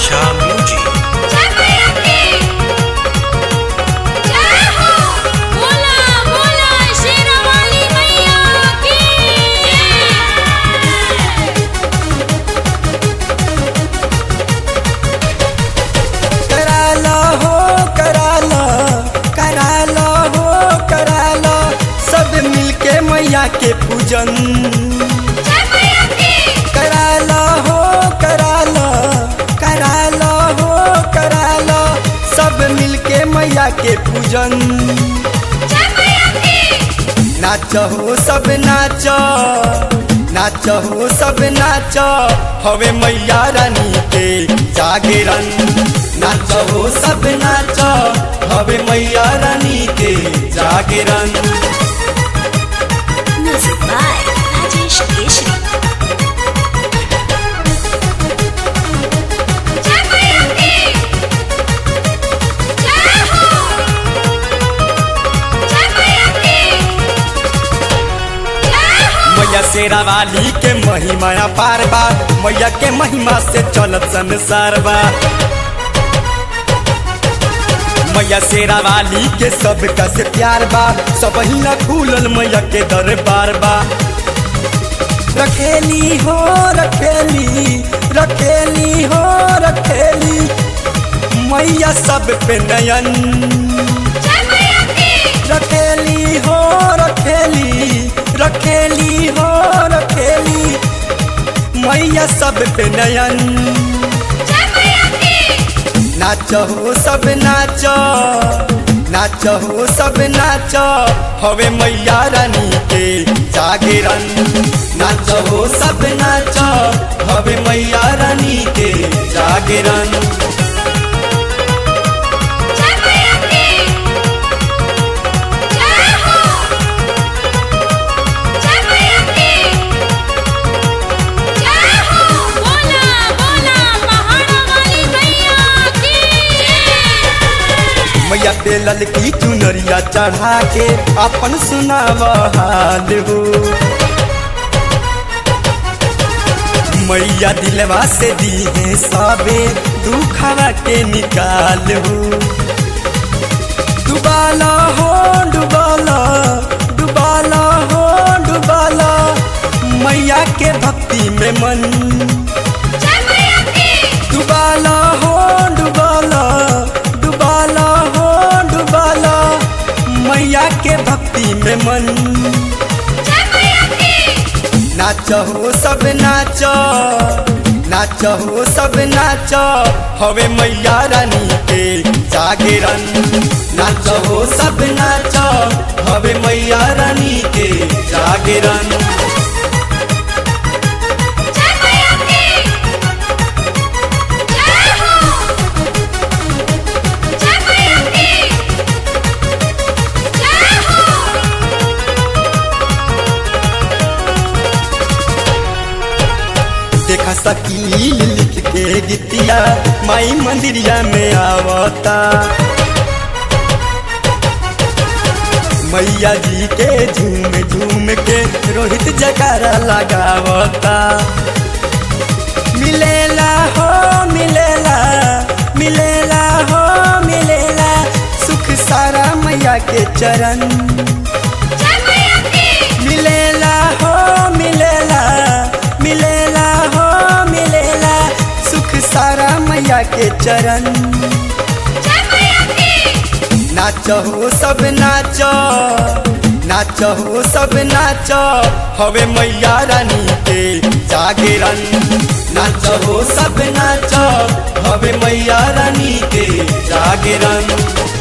बादशाह म्यूजिक जय मैया की जय हो बोला बोला शेरावाली मैया की कराला हो कराला कराला हो कराला सब मिलके मैया के पूजन जय मैया की कराला हो कराला कराला हो कराला सब मिलके मैया के पूजन जय मैया की नाच हो सब नाच नाच हो सब नाच हवे मैया रानी के जागरण नाच हो सब नाच हवे मैया रानी के जागरण म्यूजिक बाय राजेश केशरी जय मैया की जय हो जय मैया की जय हो मैया शेरा वाली के महिमा पार बा मैया के महिमा से चलत संसार बा मैया शेरा वाली के सब का से प्यार बा सब ही न खुलल मैया के दरबार बा रखेली हो रखेली रखेली हो रखेली मैया सब पे नयन जय मैया की रखेली हो रखेली रखेली हो रखेली मैया सब पे नयन जय मैया की नाच हो सब नाच नाच हो सब नाच हवे मैया रानी के जागरण नाच हो सब नाच हवे मैया रानी के जागरण जय मैया की जय हो जय मैया की जय हो बोला बोला पहाड़ा वाली मैया की मैया पे ललकी चुनरिया चढ़ा के अपन सुनाव हाल हो मैया दिलवा से दी है सबे दुखवा के निकाल हो डुबाला हो डुबाला डुबाला हो डुबाला मैया के भक्ति में मन जय मैया की डुबाला हो डुबाला डुबाला हो डुबाला मैया के भक्ति में मन जय मैया की नाच हो सब नाच नाच हो सब नाच हवे मैया रानी के जागरण नाच हो सब नाच हवे मैया रानी के जागरण जय मैया की जय हो जय मैया की जय हो देखा सकील लिख के गीतिया माई मंदिरिया में आवता मैया जी के झूम झूम के रोहित जकारा लगावता मिलेला हो मिलेला मिलेला हो मिलेला सुख सारा मैया के चरण जय मैया की मिलेला हो मिलेला मिलेला हो मिलेला सुख सारा मैया के चरण जय मैया की नाच हो सब नाच नाच हो सब नाच हवे मैया रानी के जागरण नाच हो सब नाच हवे मैया रानी के जागरण